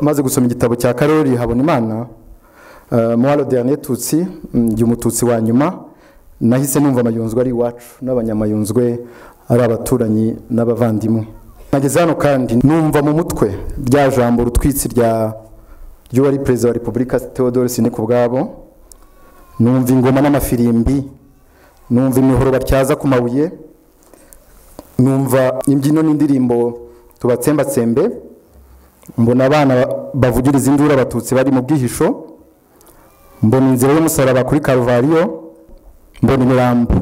maze gusoma igitabo cya karori habonimana muwaro de tutsi njya umututsi wa nyuma nahise numva amayunzwe ari iwacu n'abanyamayunzwe ari abaturanyi n'abavandimwe nageze hano kandi numva mu mutwe rya jambo rutwitsi ry'uwari perezida wa repubulika theodore ku ubwabo numva ingoma n'amafirimbi numva imihoro batyaza ku mabuye numva imbyino n'indirimbo tubatsembatsembe mbona abana bavugiriza induru abatutsi bari mu bwihisho mbona inzira y'umusaraba kuri karuvariyo mbona imirambo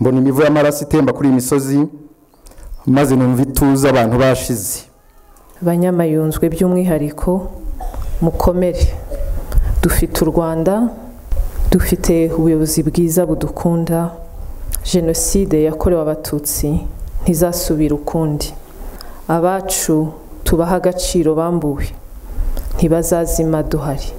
mbona imivu y'amaraso itemba kuri iyi misozi maze numva ituze abantu bashize banyamayunzwe by'umwihariko mukomere dufite u rwanda dufite ubuyobozi bwiza budukunda jenoside yakorewe abatutsi ntizasubira ukundi abacu tubaha agaciro bambuwe ntibazazima duhari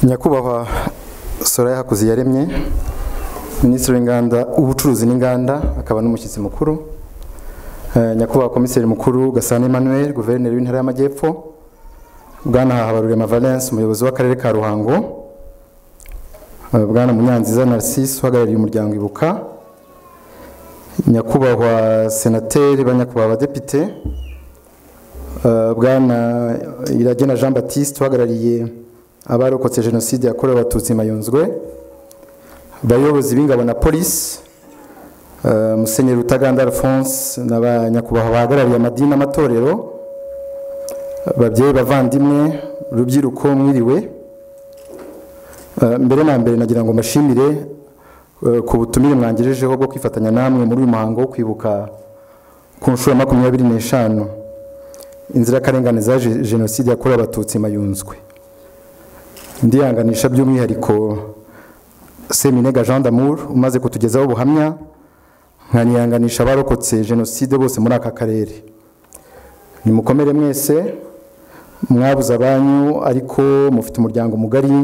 nyakubahwa soraya hakuzi yaremye minisitiri w'inganda ubucuruzi n'inganda akaba n'umushyitsi mukuru nyakubahwa komiseri mukuru gasana emmanuel guverineri w'intara y'amajyepfo bwana habarurema valence umuyobozi w'akarere ka ruhango bwana munyanziza narcisse uhagarariye umuryango ibuka nyakubahwa senateri ba nyakubahwa abadepite bwana iragena jean batiste uhagarariye abarokotse jenoside yakorewe abatutsi mayunzwe abayobozi b'ingabo na polisi musenyeri rutaganda alphonse na ba nyakubahwa bahagarariye amadini n'amatorero babyeyi bavandimwe urubyiruko mwiriwe mbere na mbere nagira ngo mbashimire ku butumire mwangejejeho bwo kwifatanya namwe muri uyu muhango wo kwibuka ku nshuro ya makumyabiri n'eshanu inzirakarengane za jenoside yakorewe abatutsi mayunzwe ndihanganisha by'umwihariko seminega jean d'amour umaze kutugezaho ubuhamya nkanihanganisha abarokotse jenoside bose muri aka karere nimukomere mwese mwabuze abanyu ariko mufite umuryango mugari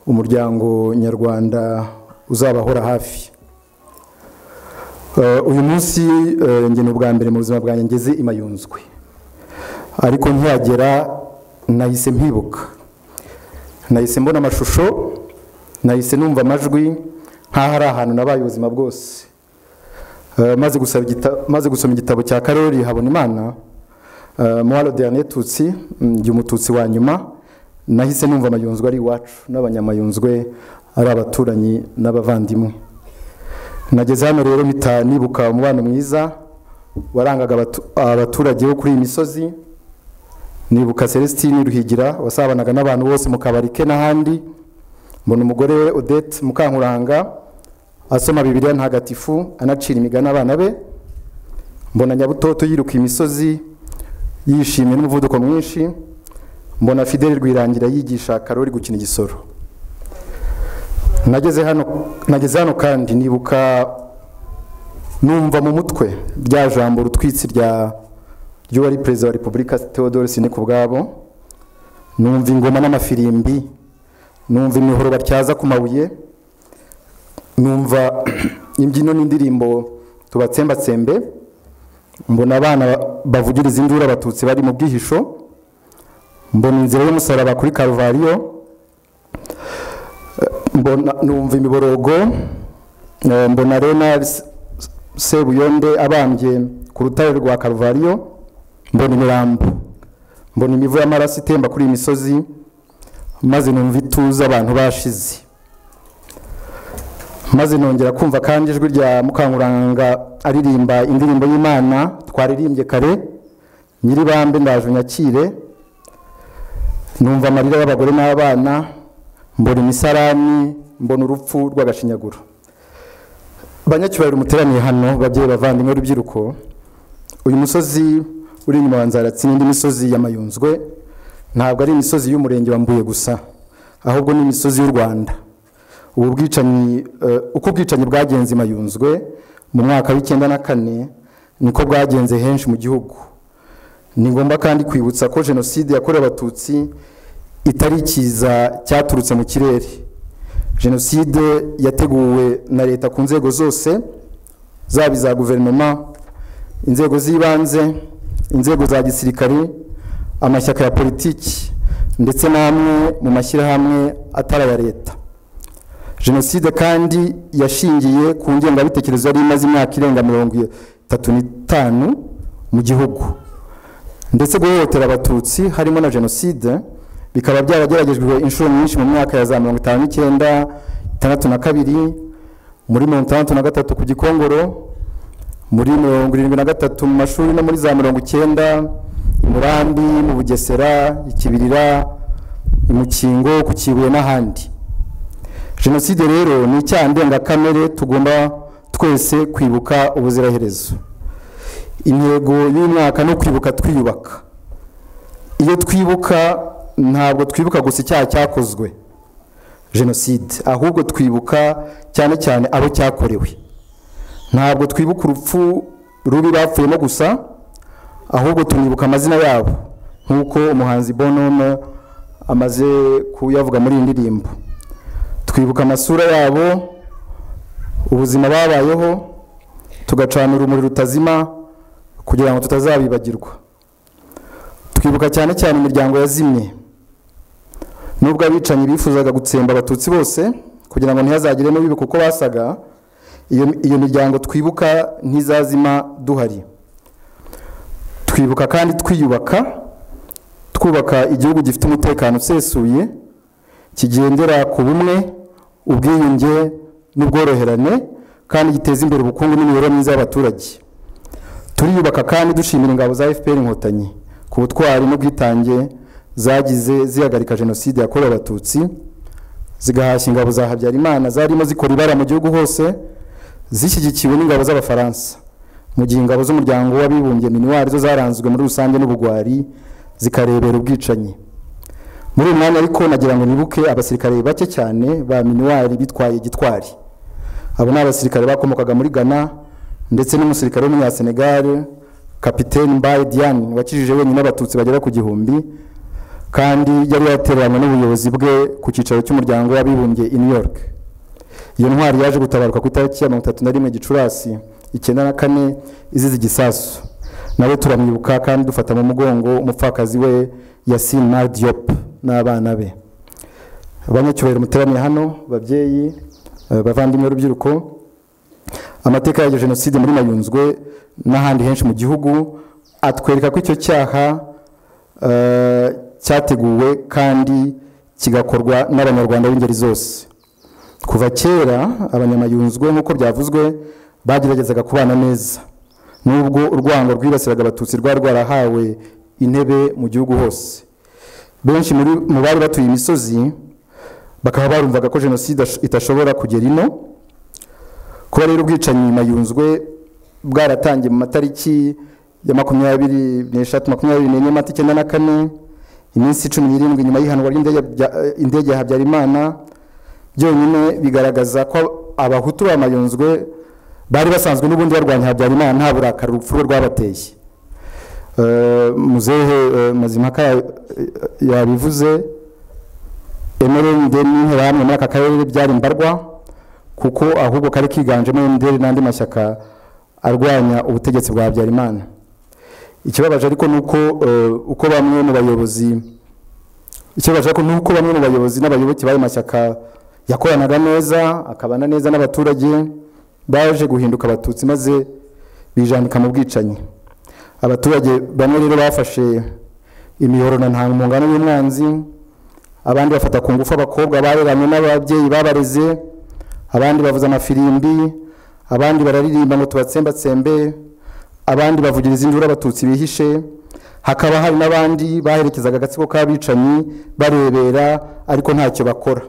umuryango nyarwanda uzabahora hafi uyu munsi ngena ubwa mbere mu buzima bwanjye ngeze imayunzwe ariko ntihagera nahise mpibuka nahise mbona amashusho nahise numva amajwi nk'aho ari ahantu nabaye ubuzima bwose maze gusoma igitabo cya karori habonimana muwaro de tutsi njya umututsi wa nyuma nahise numva amayunzwe ari iwacu n'abanyamayunzwe ari abaturanyi n'abavandimwe nageze hano rero mpita nibuka umubano mwiza warangaga abaturage bo kuri iyi misozi nibuka celestine ruhigira wasabanaga n'abantu bose mu kabari ke n'ahandi mbona umugore we odette mukankuranga asoma bibiliya ntagatifu anacira imigani abana be mbona nyabutoto yiruka imisozi yishimye n'umuvuduko mwinshi mbona fideli rwirangira yigisha karori gukina igisoro nageze hano nageze hano kandi nibuka numva mu mutwe rya jambo rutwitsi rya ry'uwari perezida wa repubulika theodore ku ubwabo numva ingoma n'amafirimbi numva imihoro batyaza ku mabuye numva imbyino n'indirimbo tubatsembatsembe mbona abana bavugiriza induru abatutsi bari mu bwihisho mbona inzira y'umusaraba kuri karuvariyo numva imiborogo mbona renal sebuyonde abambye ku rutare rwa karuvariyo mbona imirambo mbona imivu y'amaraso itemba kuri iyi misozi maze numva ituze abantu bashize maze nongera kumva kandi ijwi rya mukankuranga aririmba indirimbo y'imana twaririmbye kare nyiribambe ndaje unyakire numva amarira y'abagore n'abana mbona imisarani mbona urupfu rw'agashinyaguro banyacyubahiro muteraniye hano babyeyi bavandimwe urubyiruko uyu musozi uri inyuma wa nzaratsi n'indi misozi y'amayunzwe ntabwo ari imisozi y'umurenge wa mbuye gusa ahubwo ni imisozi y'u rwanda ubu bwicanyi uko ubwicanyi bwagenze mayunzwe mu mwaka w'icyenda na kane niko bwagenze henshi mu gihugu ni ngombwa kandi kwibutsa ko jenoside yakorewe abatutsi itari ikiza cyaturutse mu kirere jenoside yateguwe na leta ku nzego zose zaba iza guverinoma inzego z'ibanze inzego za gisirikari amashyaka ya politiki ndetse n'amwe mu mashyirahamwe atari aya leta jenoside kandi yashingiye ku ngengabitekerezo yari imaze imyaka irenga mirongo itatu n'itanu mu gihugu ndetse guhohotera abatutsi harimo na jenoside bikaba byarageragejwe inshuro nyinshi mu myaka ya za mirongo itanu n'icyenda itandatu na kabiri muri mirongo itandatu na gatatu ku gikongoro muri mirongo irindwi na gatatu mu mashuri no muri za mirongo icyenda i murambi mu bugesera ikibirira imukingo ku kibuye n'ahandi jenoside rero ni icyaha ndengakamere tugomba twese kwibuka ubuziraherezo intego y'umwaka no kwibuka twiyubaka iyo twibuka ntabwo twibuka gusa icyaha cyakozwe jenoside ahubwo twibuka cyane cyane abo cyakorewe ntabwo twibuka urupfu rubi bapfuyemo gusa ahubwo tunibuka amazina yabo nk'uko umuhanzi bonono amaze kuyavuga muri iyi ndirimbo twibuka amasura yabo ubuzima babayeho tugacanira umuriro utazima kugira ngo tutazabibagirwa twibuka cyane cyane imiryango yazimye nubwo abicanyi bifuzaga gutsemba abatutsi bose kugira ngo ntihazagiremo bibi kuko basaga iyo miryango twibuka ntizazima duhari twibuka kandi twiyubaka twubaka igihugu gifite umutekano usesuye kigendera ku bumwe ubwiyunge n'ubworoherane kandi giteza imbere ubukungu n'imibereho myiza y'abaturage turiyubaka kandi dushimira ingabo za fpr inkotanyi ku butwari n'ubwitange zagize zihagarika jenoside yakorewe abatutsi zigahashya ingabo za habyarimana zarimo zikora ibara mu gihugu hose zishyigikiwe n'ingabo z'abafaransa mu gihe ingabo z'umuryango w'abibumbye minuwari zo zaranzwe muri rusange n'ubugwari zikarebera ubwicanyi muri uyu mwanya ariko nagira ngo nibuke abasirikare bake cyane ba minuwari bitwaye gitwari abo ni abasirikare bakomokaga muri ghana ndetse n'umusirikare w'umunyasenegare kapiteni mbaye diane wakijije wenyine abatutsi bagera ku gihumbi kandi yari yatereranywe n'ubuyobozi bwe ku cyicaro cy'umuryango w'abibumbye i new york iyo ntwari yaje gutabaruka ku itariki ya mirongo itatu na rimwe gicurasi icyenda na kane izize igisasu nawe turamwibuka kandi dufata mu mugongo umupfakazi we yasin mardiyop n'abana be abanyacyubahiro muteraniye hano babyeyi bavandimwe urubyiruko amateka ya jenoside muri mayunzwe n'ahandi henshi mu gihugu atwereka ko icyo cyaha cyateguwe kandi kigakorwa n'abanyarwanda b'ingeri zose kuva kera abanyamayunzwe nk'uko byavuzwe bageragezaga kubana neza nubwo urwango rwibasiraga abatutsi rwari rwarahawe intebe mu gihugu hose benshi mu bari batuye imisozi bakaba barumvaga ko jenoside itashobora kugera ino kuba rero ubwicanyi mayunzwe bwaratangiye mu matariki ya makumyabiri n'eshatu makumyabiri n'enye mata icyenda na kane iminsi cumi n'irindwi nyuma y'ihanwa ry'indege ya habyarimana byonyine bigaragaza ko abahutu bamayunzwe bari basanzwe n'ubundi barwanya habyarimana nta burakari urupfu rwe rwabateye muzehe mazimpaka yabivuze emere n'interahamwe muri aka karere byari mbarwa kuko ahubwo kari kiganjemo emutiyeni n'andi mashyaka arwanya ubutegetsi bwa habyarimana ikibabaje ariko ni uko uko bamwe mu bayobozi ikibabaje ariko ni uko bamwe mu bayobozi n'abayoboke b'ayo mashyaka yakoranaga neza akabana neza n'abaturage baje guhinduka abatutsi maze bijandika mu bwicanyi abaturage bamwe rero bafashe imihoro na ntangungano y'umwanzi abandi bafata ku ngufu abakobwa bareranywe n'ababyeyi babareze abandi bavuza amafirimbi abandi bararirimba ngo tubatsembatsembe abandi bavugiriza induru abatutsi bihishe hakaba hari n'abandi baherekezaga agatsiko k'abicanyi barebera ariko ntacyo bakora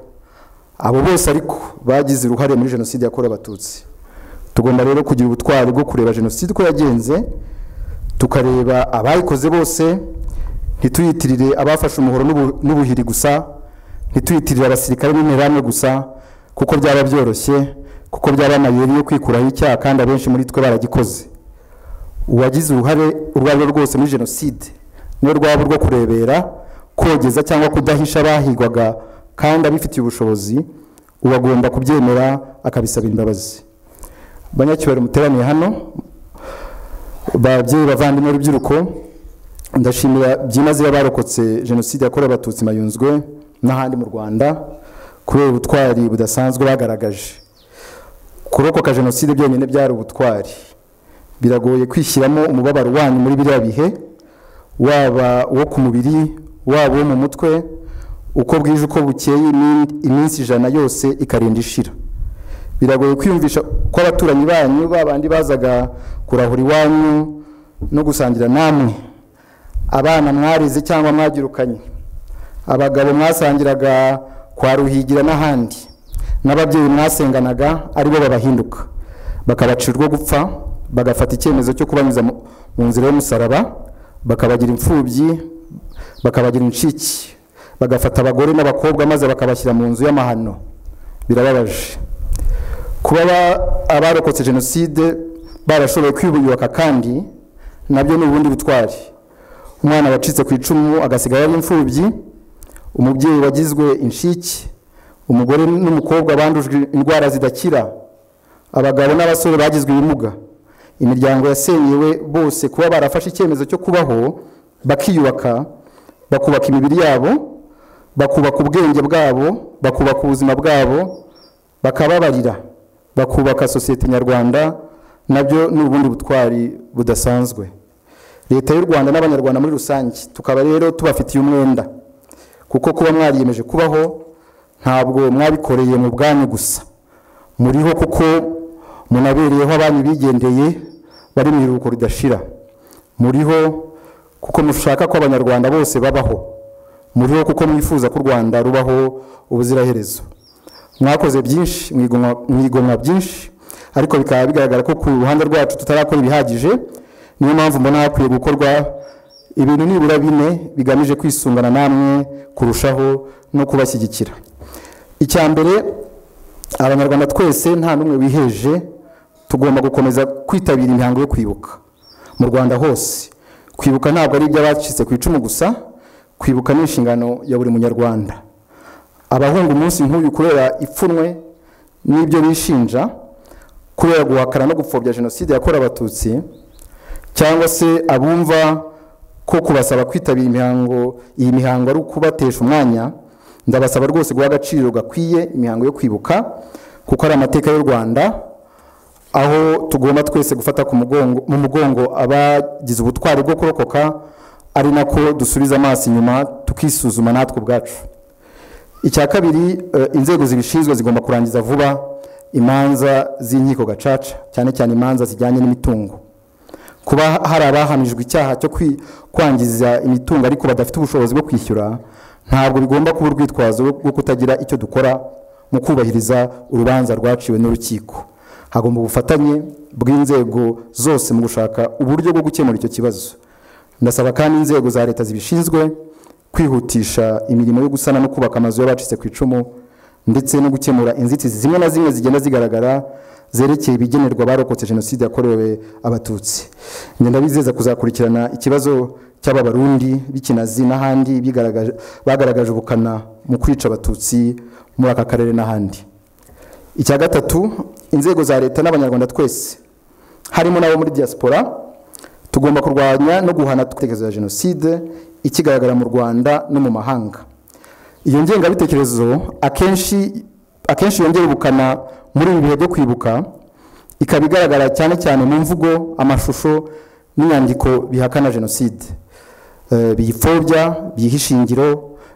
abo bose ariko bagize uruhare muri jenoside yakorewe abatutsi tugomba rero kugira ubutwari bwo kureba jenoside uko yagenze tukareba abayikoze bose ntituyitirire abafashe umuhoro n'ubuhiri gusa ntituyitirire abasirikare n'interahamwe gusa kuko byaba byoroshye kuko byaba amayeri yo kwikuraho icyaha kandi abenshi muri twe baragikoze uwagize uruhare urwo ari rwo rwose muri jenoside niyo rwaba urwo kurebera kogeza cyangwa kudahisha abahigwaga kandi abifitiye ubushobozi ubu agomba kubyemera akabisabira imbabazi banyacyubahiro muteraniye hano babyeyi bavandimwe urubyiruko ndashimira byimazeyo abarokotse jenoside yakorewe abatutsi mayunzwe n'ahandi mu rwanda kubera ubutwari budasanzwe bagaragaje kurokoka jenoside byonyine byari ubutwari biragoye kwishyiramo umubabaro wanyu muri biriya bihe waba uwo ku mubiri waba uwo mu mutwe uko bwije uko bukeye iminsi ijana yose ikarinda ishira biragoye kwiyumvisha ko abaturanyi banyu babandi bazaga kurahura iwanyu no gusangira namwe abana mwarize cyangwa mwagirukanye abagabo mwasangiraga kwa ruhigira n'ahandi n'ababyeyi mwasenganaga aribo babahinduka bakabacira urwo gupfa bagafata icyemezo cyo kubanyuza mu nzira y'umusaraba bakabagira imfubyi bakabagira incike bagafata abagore n'abakobwa maze bakabashyira mu nzu y'amahano birababaje kuba abarokotse jenoside barashoboye kwiyubaka kandi nabyo ni ubundi butwari umwana wacitse ku icumu agasigara ari imfubyi umubyeyi wagizwe inshike umugore n'umukobwa bandujwe indwara zidakira abagabo n'abasore bagizwe ibimuga imiryango yasenyewe bose kuba barafashe icyemezo cyo kubaho bakiyubaka bakubaka imibiri yabo bakubaka ubwenge bwabo bakubaka ubuzima bwabo bakababarira bakubaka sosiyete nyarwanda nabyo ni ubundi butwari budasanzwe leta y'u rwanda n'abanyarwanda muri rusange tukaba rero tubafitiye umwenda kuko kuba mwariyemeje kubaho ntabwo mwabikoreye mu bwanyu gusa muriho kuko munabereyeho abanyu bigendeye bari mu iruhuko ridashira muriho kuko mushaka ko abanyarwanda bose babaho muriho kuko mwifuza ko u rwanda rubaho ubuziraherezo mwakoze byinshi mwigomwa byinshi ariko bikaba bigaragara ko ku ruhande rwacu tutarakora ibihagije niyo mpamvu mbona hakwiye gukorwa ibintu nibura bine bigamije kwisungana namwe kurushaho no kubashyigikira icya mbere abanyarwanda twese nta n'umwe wiheje tugomba gukomeza kwitabira imihango yo kwibuka mu rwanda hose kwibuka ntabwo ari iby'abacitse ku icumu gusa kwibuka ni inshingano ya buri munyarwanda abahunga umunsi nk'uyu kubera ipfunwe n'ibyo bishinja kubera guhakana no gupfobya jenoside yakorewe abatutsi cyangwa se abumva ko kubasaba kwitabira imihango iyi mihango ari ukubatesha umwanya ndabasaba rwose guha agaciro gakwiye imihango yo kwibuka kuko ari amateka y'u rwanda aho tugomba twese gufata mu mugongo abagize ubutwari bwo kurokoka ari nako dusubiza amaso inyuma tukisuzuma natwe ubwacu icya kabiri inzego zibishinzwe zigomba kurangiza vuba imanza z'inkiko gacaca cyane cyane imanza zijyanye n'imitungo kuba hari abahamijwe icyaha cyo kwangiza imitungo ariko badafite ubushobozi bwo kwishyura ntabwo bigomba kuba urwitwazo rwo kutagira icyo dukora mu kubahiriza urubanza rwaciwe n'urukiko hagomba ubufatanye bw'inzego zose mu gushaka uburyo bwo gukemura icyo kibazo ndasaba kandi inzego za leta zibishinzwe kwihutisha imirimo yo gusana no kubaka amazu y'abacitse ku icumu ndetse no gukemura inzitizi zimwe na zimwe zigenda zigaragara zerekeye ibigenerwa abarokotse jenoside yakorewe abatutsi ngenda bizeza kuzakurikirana ikibazo cy'aba barundi b'ikinazi n'ahandi bagaragaje ubukana mu kwica abatutsi muri aka karere n'ahandi icya gatatu inzego za leta n'abanyarwanda twese harimo n'abo muri diaspora tugomba kurwanya no guhana ibitekerezo ya jenoside ikigaragara mu rwanda no mu mahanga iyo ngengabitekerezo akenshi akenshi yongera ubukana muri ibi bihe byo kwibuka ikaba igaragara cyane cyane mu mvugo amashusho n'inyandiko bihakana jenoside biyipfobya biyiha ishingiro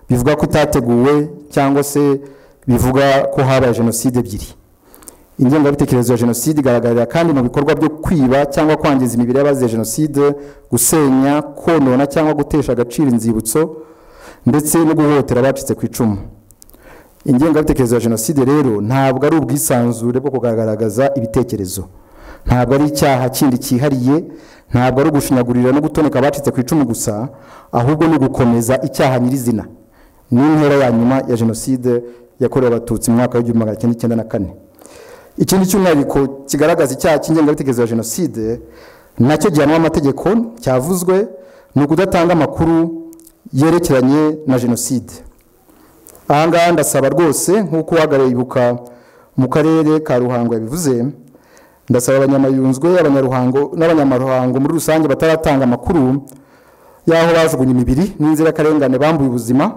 bivuga ko itateguwe cyangwa se bivuga ko habaye jenoside ebyiri ingengabitekerezo ya jenoside igaragarira kandi mu bikorwa byo kwiba cyangwa kwangiza imibiri y'abazize jenoside gusenya konona cyangwa gutesha agaciro inzibutso ndetse no guhohotera abacitse ku icumu ingengabitekerezo ya jenoside rero ntabwo ari ubwisanzure bwo kugaragaza ibitekerezo ntabwo ari icyaha kindi cyihariye ntabwo ari ugushinyagurira no gutoneka abacitse ku icumu gusa ahubwo ni ugukomeza icyaha nyirizina ni intera ya nyuma ya jenoside yakorewe abatutsi mu mwaka w'igihumbi magana cyenda icyenda na kane ikindi cy'umwihariko kigaragaza icyaha cy'ingengabitekerezo ya jenoside nacyo gihanwa amategeko cyavuzwe ni ukudatanga amakuru yerekeranye na jenoside aha ngaha ndasaba rwose nk'uko uhagarariye ibuka mu karere ka ruhango yabivuze ndasaba abanyamayunzwe abanyaruhango n'abanyamaruhango muri rusange bataratanga amakuru y'aho bajugunye imibiri n'inzirakarengane bambuye ubuzima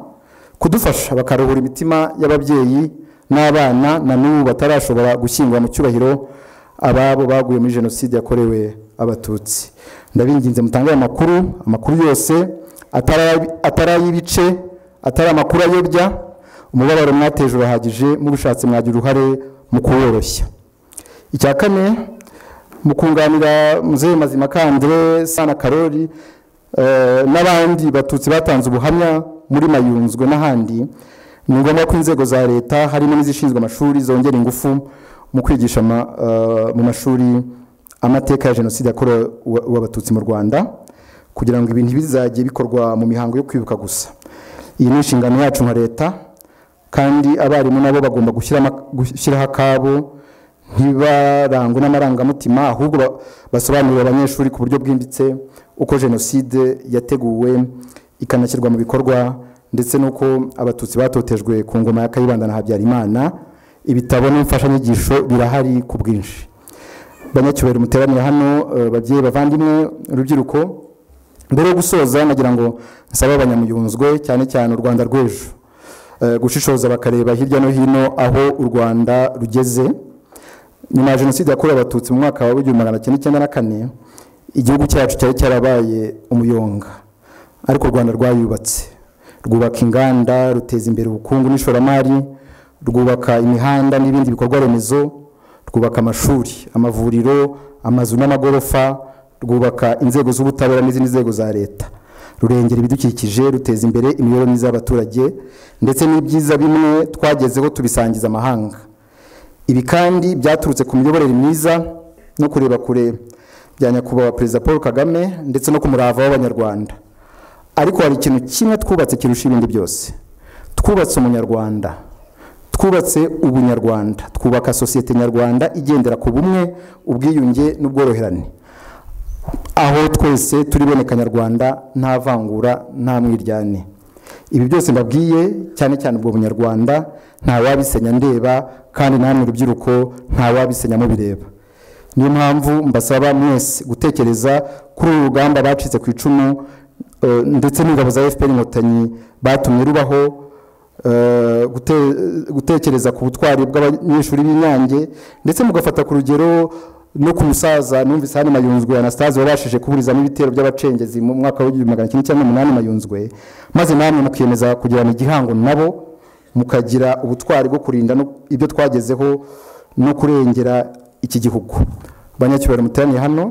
kudufasha bakaruhura imitima y'ababyeyi n'abana na n'ubu batarashobora gushyingura mu cyubahiro ababo baguye muri jenoside yakorewe abatutsi ndabinginze mutange aya makuru amakuru yose atari ay'ibice atari amakuru ayobya umubabaro mwateje urahagije mubushatse mwagira uruhare mu kuworoshya icya kane mu kunganira muzehe mazima kandire sana karori n'abandi batutsi batanze ubuhamya muri mayunzwe n'ahandi ni ngombwa ko inzego za leta harimo n'izishinzwe amashuri zongera ingufu mu kwigisha mu mashuri amateka ya jenoside yakorewe abatutsi mu rwanda kugira ngo ibintu bizajye bikorwa mu mihango yo kwibuka gusa iyi ni inshingano yacu nka leta kandi abarimu nabo bagomba gushyiraho akabo ntibarangwe n'amarangamutima ahubwo basobanurira abanyeshuri ku buryo bwimbitse uko jenoside yateguwe ikanashyirwa mu bikorwa ndetse n'uko abatutsi batotejwe ku ngoma ya kayibanda na habyarimana ibitabo n'imfashanyigisho birahari ku bwinshi banyacyubahiro muteranira hano babyeyi bavandimwe urubyiruko mbere yo gusoza nagira ngo nsabe abanyamuyunzwe cyane cyane u rwanda rw'ejo gushishoza bakareba hirya no hino aho u rwanda rugeze nyuma ya jenoside yakorewe abatutsi mu mwaka wa w'igihumbi magana cyenda icyenda na kane igihugu cyacu cyari cyarabaye umuyonga ariko u rwanda rwayubatse rwubaka inganda ruteza imbere ubukungu n'ishoramari rwubaka imihanda n'ibindi bikorwa remezo rwubaka amashuri amavuriro amazu n'amagorofa rwubaka inzego z'ubutabera n'izindi nzego za leta rurengera ibidukikije ruteza imbere imibereho myiza y'abaturage ndetse n'ibyiza bimwe twagezeho tubisangiza amahanga ibi kandi byaturutse ku miyoborere myiza no kureba kure bya nyakubahwa perezida paul kagame ndetse no ku murava w'abanyarwanda ariko hari ikintu kimwe twubatse kirusha ibindi byose twubatse umunyarwanda twubatse ubunyarwanda twubaka sosiyete nyarwanda igendera ku bumwe ubwiyunge n'ubworoherane aho twese turiboneka nyarwanda nta vangura nta mwiryane ibi byose mbabwiye cyane cyane ubwo bunyarwanda wabisenya ndeba kandi namwe urubyiruko wabisenya mubireba niyo mpamvu mbasaba mwese gutekereza kuri uru rugamba bacitse ku icumu ndetse n'ingabo za fpr inkotanyi batumye rubaho gutekereza ku butwari bw'abanyeshuri b'inyange ndetse mugafata ku rugero no ku musaza numvise hano mayunzwe anastase wabashije kuburizamo ibitero by'abacengezi mu mwaka w'igihumbi magana cyenda cyenda n'umunani mayunzwe maze namwe mukiyemeza kugirana igihango nabo mukagira ubutwari bwo kurinda ibyo twagezeho no kurengera iki gihugu banyacyubahiro muteraniye hano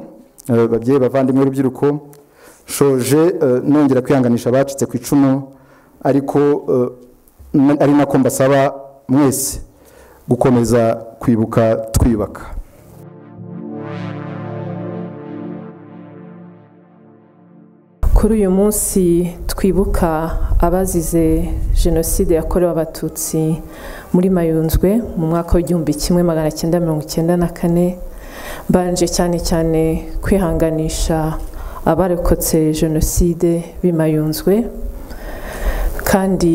babyeyi bavandimwe urubyiruko shoje nongera kwihanganisha abacitse ku icumu ariko ari nako mbasaba mwese gukomeza kwibuka twiyubaka kuri uyu munsi twibuka abazize jenoside yakorewe abatutsi muri mayunzwe mu mwaka w'igihumbi kimwe magana cyenda mirongo icyenda na kane mbanje cyane cyane kwihanganisha abarokotse jenoside b'imayunzwe kandi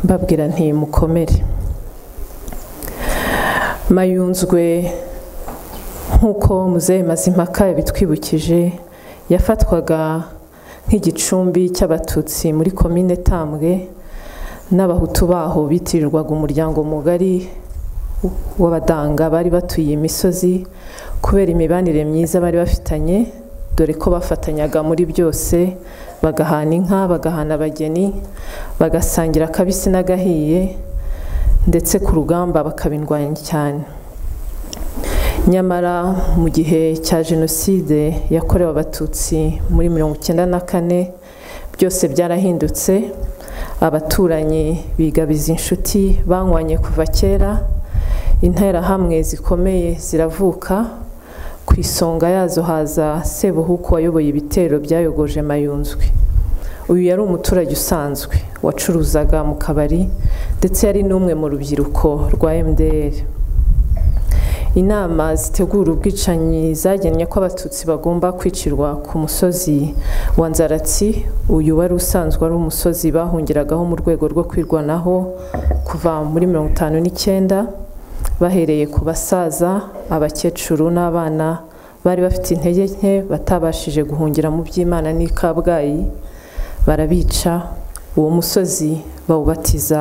mbabwira ntimukomere mayunzwe nk'uko muzehe mazimpaka yabitwibukije yafatwaga nk'igicumbi cy'abatutsi muri komine tambwe n'abahutu baho bitirirwaga umuryango mugari w'abadanga bari batuye imisozi kubera imibanire myiza bari bafitanye dore ko bafatanyaga muri byose bagahana inka bagahana abageni bagasangira akabisi n'agahiye ndetse ku rugamba bakabindwanya cyane nyamara mu gihe cya jenoside yakorewe abatutsi muri mirongo icyenda na kane byose byarahindutse abaturanyi bigabiza inshuti banywanye kuva kera interahamwe zikomeye ziravuka ku isonga yazo haza sebuhuku wayoboye ibitero byayogoje mayunzwe uyu yari umuturage usanzwe wacuruzaga mu kabari ndetse yari n'umwe mu rubyiruko rwa mdr inama zitegura ubwicanyi zagennye ko abatutsi bagomba kwicirwa ku musozi wa nzaratsi uyu wari usanzwe ari umusozi bahungiragaho mu rwego rwo kwirwanaho kuva muri mirongo itanu n'icyenda bahereye ku basaza abakecuru n'abana bari bafite intege nke batabashije guhungira mu by'imana n'i kabgayi barabica uwo musozi bawubatiza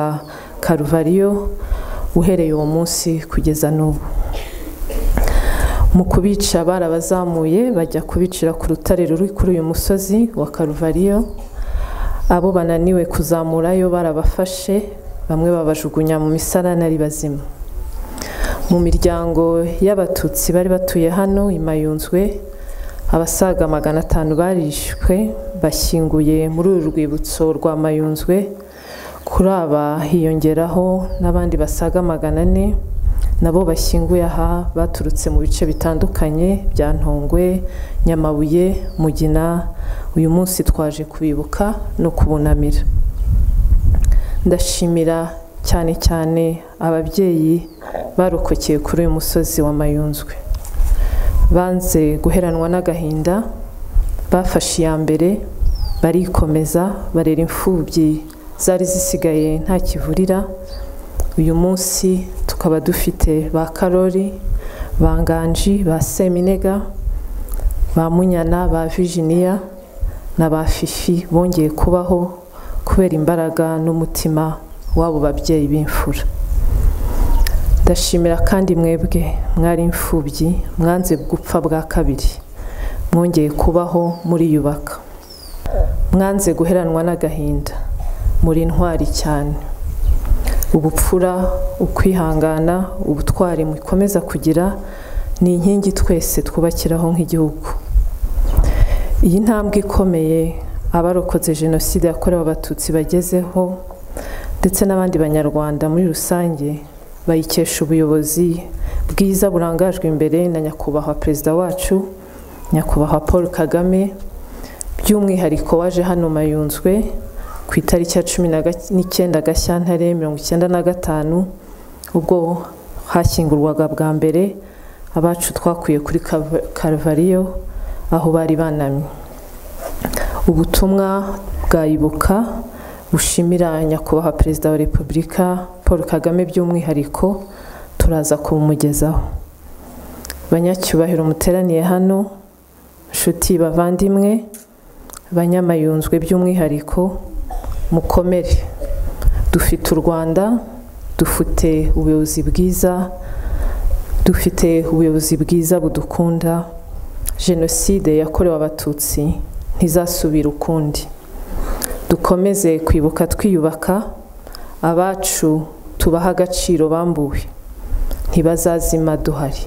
karuvariyo uhereye uwo munsi kugeza n'ubu mu kubica barabazamuye bajya kubicira ku rutare ruri kuri uyu musozi wa karuvariyo abo bananiwe kuzamurayo barabafashe bamwe babajugunya mu misarane ari bazima mu miryango y'abatutsi bari batuye hano i mayunzwe abasaga magana atanu barishwe bashyinguye muri uru rwibutso rwa mayunzwe kuri aba hiyongeraho n'abandi basaga magana ane nabo bashyinguye aha baturutse mu bice bitandukanye bya ntongwe nyamabuye mugina uyu munsi twaje kubibuka no kubunamira ndashimira cyane cyane ababyeyi barokokeye kuri uyu musozi wa mayunzwe banze guheranwa n'agahinda bafashe iya mbere barikomeza barera imfubyi zari zisigaye nta kivurira uyu munsi tukaba dufite ba karori ba nganji ba seminega ba munyana ba vijiniya na ba fifi bongeye kubaho kubera imbaraga n'umutima w'abo babyeyi b'imfura ndashimira kandi mwebwe mwari imfubyi mwanze gupfa bwa kabiri mwongeye kubaho muriyubaka mwanze guheranwa n'agahinda muri intwari cyane ubupfura ukwihangana ubutwari mukomeza kugira ni inkingi twese twubakiraho nk'igihugu iyi ntambwe ikomeye abarokotse jenoside yakorewe abatutsi bagezeho ndetse n'abandi banyarwanda muri rusange bayikesha ubuyobozi bwiza burangajwe imbere na nyakubahwa perezida wacu nyakubahwa paul kagame by'umwihariko waje hano mayunzwe ku itariki ya cumi n'icyenda gashyantare mirongo icyenda na gatanu ubwo hashyingurwaga bwa mbere abacu twakuye kuri karuvariyo aho bari banamye ubutumwa bwayibuka bushimira nyakubahwa perezida wa repubulika paul kagame by'umwihariko turaza kubumugezaho banyacyubahiro muteraniye hano nshuti bavandimwe banyamayunzwe by'umwihariko mukomere dufite u rwanda dufite ubuyobozi bwiza dufite ubuyobozi bwiza budukunda jenoside yakorewe abatutsi ntizasubire ukundi dukomeze kwibuka twiyubaka abacu tubaha agaciro bambuwe ntibazazima duhari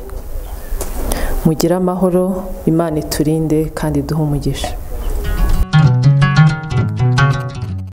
mugire amahoro imana iturinde kandi duhe umugisha